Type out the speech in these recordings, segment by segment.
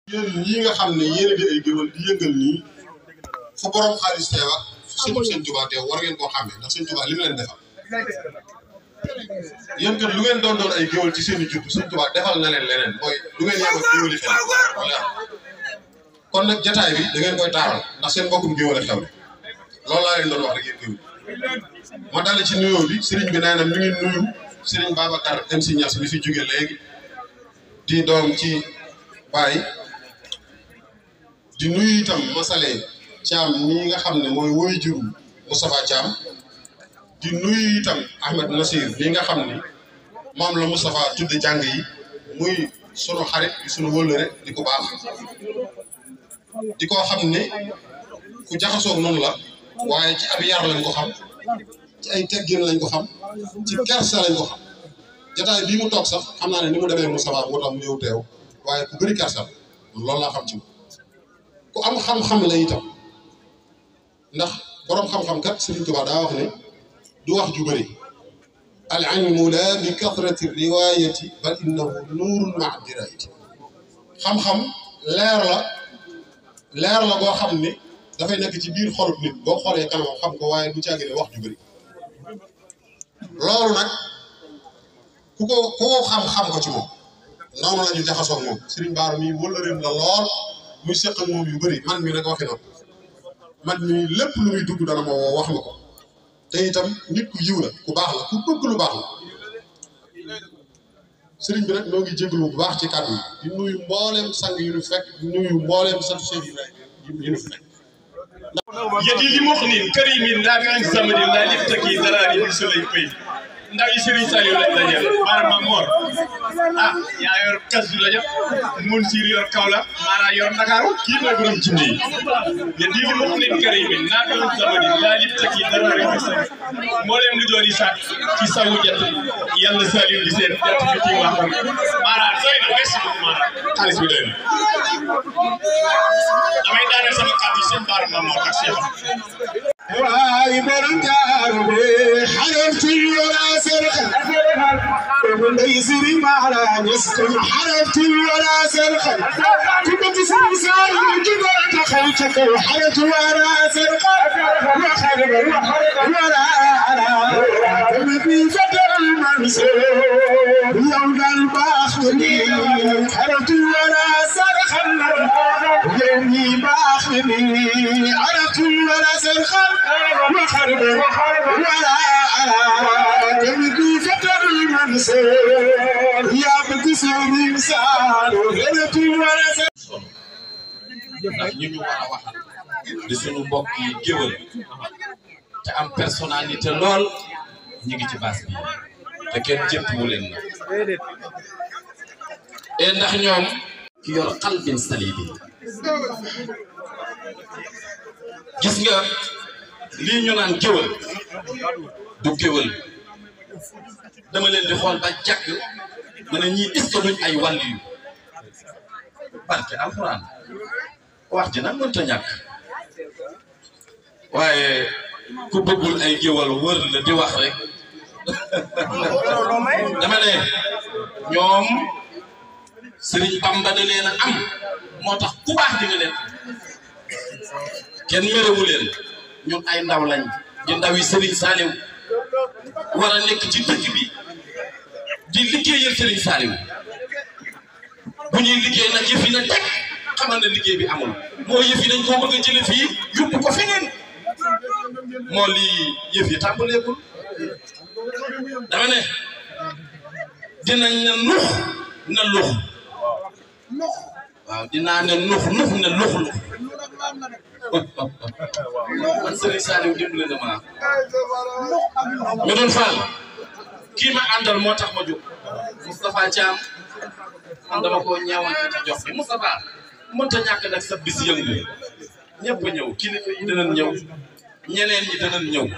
yéen ñii nga xam ne yéen a di ay géwël di yëngal nii fu borom xaalis teew ak fu sëñ sëñ Tuubaa teew war ngeen koo xàmmee ndax sëñ Tuubaa li mu leen defal yéen kat lu ngeen doon doon ay géwël ci seen i juddu sëñ Tuubaa defal na leen leneen mooy du ngeen yem ak géwëli xel wala kon nag jataay bi da ngeen koy taaral ndax seen mbokkum géwël a xew loolu laa leen doon wax rek yéen géwël ma dale ci nuyoo bi sëriñ bi nee na mi ngi nuyu sëriñ Babacar MC Niass bi fi jóge léegi di doom ci Baye di nuyu itam Masale Thiam ñi nga xam ne mooy woy juru Moustapha Thiam di nuyu itam Ahmed Nasir bi nga xam ni moom la Moustapha tudde jàng yi muy sunu xarit di sunu wëllëre di ko baax di ko xam ne ku jaxasoo noonu la waaye ci ab yar lañ ko xam ci ay teggin lañ ko xam ci kersa lañ ko xam jotaay bii mu toog sax xam naa ne ni mu demee Moustapha moo tax mu ñëw teew waaye ku bëri kersa la loolu laa xam ci moom ku am xam-xam la itam ndax boroom xam-xam kat Sëriñ Tuubaa daa wax ne du wax ju bëri al ilmu la bi kathrati riwayati bal innahu nuurun maa dirayati xam-xam leer la leer la boo xam ne dafay nekk ci biir xolub nit boo xoolee kanam xam ko waaye du caagi ne wax ju bëri loolu nag ku ko ku ko xam-xam ko ci moom noonu la ñu jaxasoo moom Sëriñ Baara mi wëllëreem la lool muy seq ak moom yu bëri man mi nag waxi na man mi lépp lu muy dugg dana ma woo wax ma ko te itam nit ku yiw la ku baax la ku bëgg lu baax la sëriñ bi nag noo ngi jégalu bu baax ci kàddu yi di nuyu mbooleem sang yu ñu fekk di nuyu mbooleem sant Cheikh Ibrahima yu ñu fekk. yadi li muxnin karimin nafi'in samadin la liftaki darari bi sulay pay ndaw yi Serigne Saliou lañ dajal Mara Mor ah yaa yor Kazu Rajab mun siir yor Kaolack Mara yor Ndakaaru kii mooy borom jinne yi yadi li muxnin karimin nafi'in samadin la liftaki darari bi sulay mbooleem lu doon yi sax ci sawu jant yàlla Saliou di seen jant bi ci wax Mara doy na merci beaucoup Mara xaalis bi doy na damay daaneel sama kàddu seen Mara Mor ak Cheikh واي برنجار حرفت ولا سرخ ابن يسري معنا يسكن حرفت ولا سرخ كنت تسمي سالم جبرت خيتك وحرفت ولا سرخ وخرب ولا على في فتر المنصور يوم الباخني حرفت ولا سرخ يومي باخني عرفت ولا سرخ وخرب ولا على تمدي فتر المنصور يا بكسر إنسان وغلط ولا سرخ ndax ñu ñu war a waxal di suñu mbokk yi géwël te am personnalité lool ñu ngi ci base bi te kenn jëppiwu leen na et ndax ñoom ki yor xalbin salibi gis nga lii ñu naan géwël du géwël dama leen di xool ba jàkk ma ne ñii est-ce que duñ ay wàll yu barke alxuraan wax ji nag mënta ñàkk waaye ku bëggul ay géwal wër la di wax rek dama ne ñoom Sëriñ Bamba da leen a am moo tax ku baax di nga leen kenn mérewu leen ñun ay ndaw lañ di ndaw yi Sëriñ Saaliw war a nekk ci dëkk bi di liggéeyal Sëriñ Saaliw bu ñuy liggéey nag yëf yi na teg xamal ne liggéey bi amul moo yëf yi dañ koo bëgg a jële fii yóbbu ko feneen moo lii yëf yi tàmbaleegul dama ne dinañ ne nux na lux waaw dinaa ne nux nux ne lux lux man Serigne Saliou dimbale na ma ñu doon faal kii ma àndal moo tax ma jóg Moustapha Thiam man dama koo ñeewante ci jox bi Moustapha mënta ñàkk nag sa bis yëngu ñëpp ñëw kilifa yi danañ ñëw ñeneen ñi danañ ñëw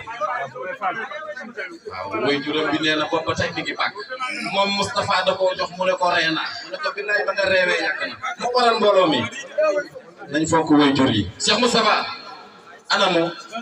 waaw mooy juróom bi nee na bopp ba tey mi ngi bàkk moom Moustapha da koo jox mu ne ko ree naa mu ne ko billaay ba nga reewee yàgg na mu waral mbooloo mi nañ fonk woy jur yi Cheikh Moustapha anamu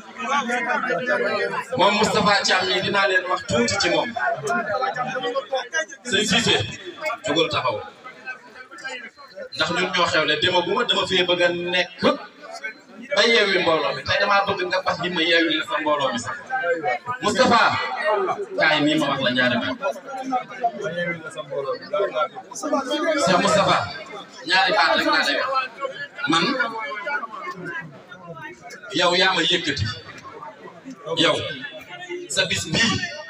moom Moustapha Thiam yi dinaa leen wax tuuti ci moom sëñ Cissé jógal taxaw ndax ñun ñoo xewle dema bu ma dama fee bëgg a nekk ba yeewi mbooloo mi tey damaa bëgg nga fas ji ma yeewi la sa mbooloo mi sax Moustapha kaay nii ma wax la ñaari baat Cheikh Moustapha ñaari baat rek laa lay wax man yow yaa ma yëkkati yow sa bis bii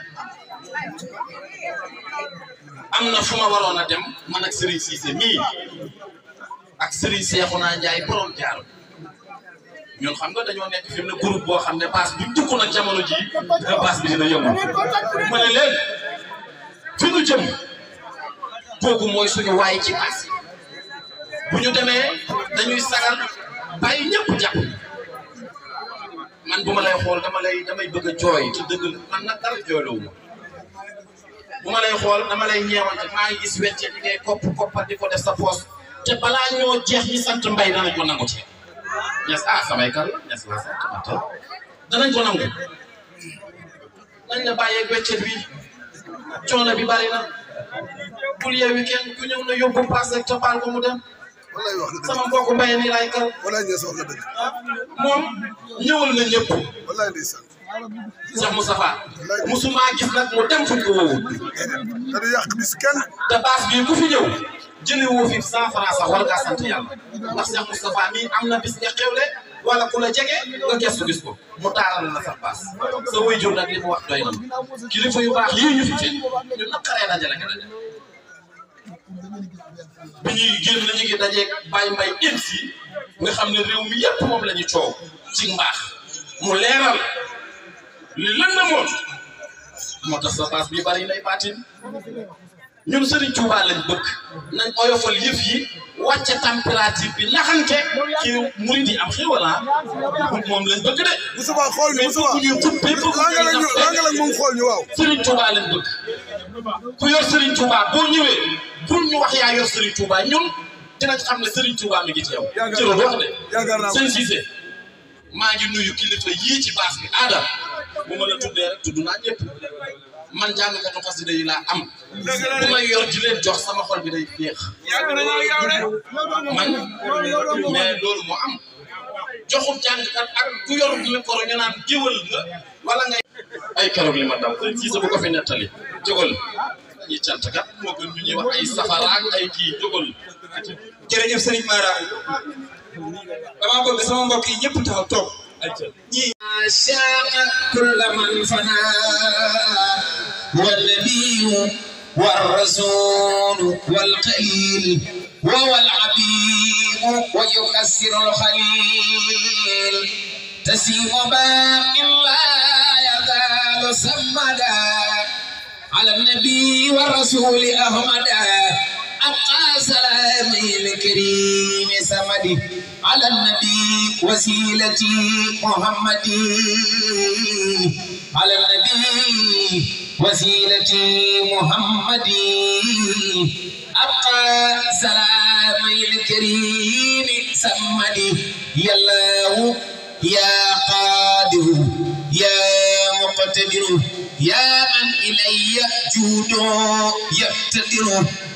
am na fu ma waroon a dem man ak Serigne Cissé mii ak Serigne Cheikhouna Ndiaye borom jaar ñun xam nga dañoo nekk fi mu ne groupe boo xam ne baas bi dugg nag jamono ji nga baas bi dina yëngu ma ne leen fi ñu jëm kooku mooy suñu waay ci baas yi bu ñu demee dañuy sagal bàyyi ñëpp jàpp man bu ma lay xool dama lay damay bëgg a jooy te dëgg la man nag dara jooyloo ma bu ma lay xool dama lay ñeewante maa ngi gis wecce li ngay kopp koppar di ko def sa poos te balaa ñoo jeex ñi sant mbay danañ ko nangu ci ñes ah samay kar la ñes la sant ma tey danañ ko nangu nañ la bàyyeeg weccet bi coono bi bari na bul yeewi kenn ku ñëw na yóbbu paas rek te baal ko mu dem wallaay wax nga dëgg sama mbokku mbay nii laay kar wallaay ñees wax nga dëgg moom ñëwal na ñëpp wallaay ndeysaan Cheikh Moustapha musuma gis nag mu dem fuñ ko woowu te du yàq bis kenn te baas bii ku fi ñëw jëlee woo fi cent franc sax war ngaa sant yàlla ndax Cheikh Moustapha mii am na bis nga xewle wala ku la jege nga gestu gis ko mu taaral la sa baas sa waajur nag li mu wax doy na kilifa yu baax yii ñu fi fekk ñu naqaree dajale nga dajale bi ñuy génn ñu ngi dajeeg Baye Mbaye ins yi nga xam ne réew mi yëpp moom la ñu coow ci mbaax mu leeral li lan na moom moo tax sa baas bi bari nay baatin ñun Serigne Touba lañ bëgg nañ oyofal yëf yi wàcce température bi naxante ci murid yi am xéwal ah moom lañ bëgg de. Moustapha xool ñu mais Moustapha bëgg ñu xuppe bëgg laa nga la ñu ñu laa nga la moom xool ñu waaw Serigne Touba lañ bëgg ku yor Serigne Touba boo ñëwee pour ñu wax yaa yor Serigne Touba ñun dinañ xam ne Serigne Touba mi ngi ci yow. jërëjëf wax de yaakaar naa ko sëñ Cissé maa ngi nuyu kilifa yii ci baas bi aada bu ma la tuddee rek tudd naa ñëpp man jàngkatu xasida yi laa am bu may yor di leen jox sama xol bi day féex man mais loolu moo am joxum jàngkat ak ku yor micro ñu naan géwal nga wala ngay ay keroog li ma dal sëñ Cissé bu ko fi nettali jógal dañuy cant kat moo gën ñu ñuy wax ay safara ak ay kii jógal jërëjëf Serigne Mara dama bëgg sama mbokk yi ñëpp taxaw toog ñii شاء كل من فنى والنبي والرسول والقليل وهو العبيد ويكسر الخليل تسيم باق لا يزال سمدا على النبي والرسول أحمدا أبقى سلامي الكريم سمدي على النبي وسيلتي محمدي على النبي وسيلتي محمدي أبقى سلامي الكريم سمدي يا الله يا قادر يا مقتدر يا من إلي جود يقتدر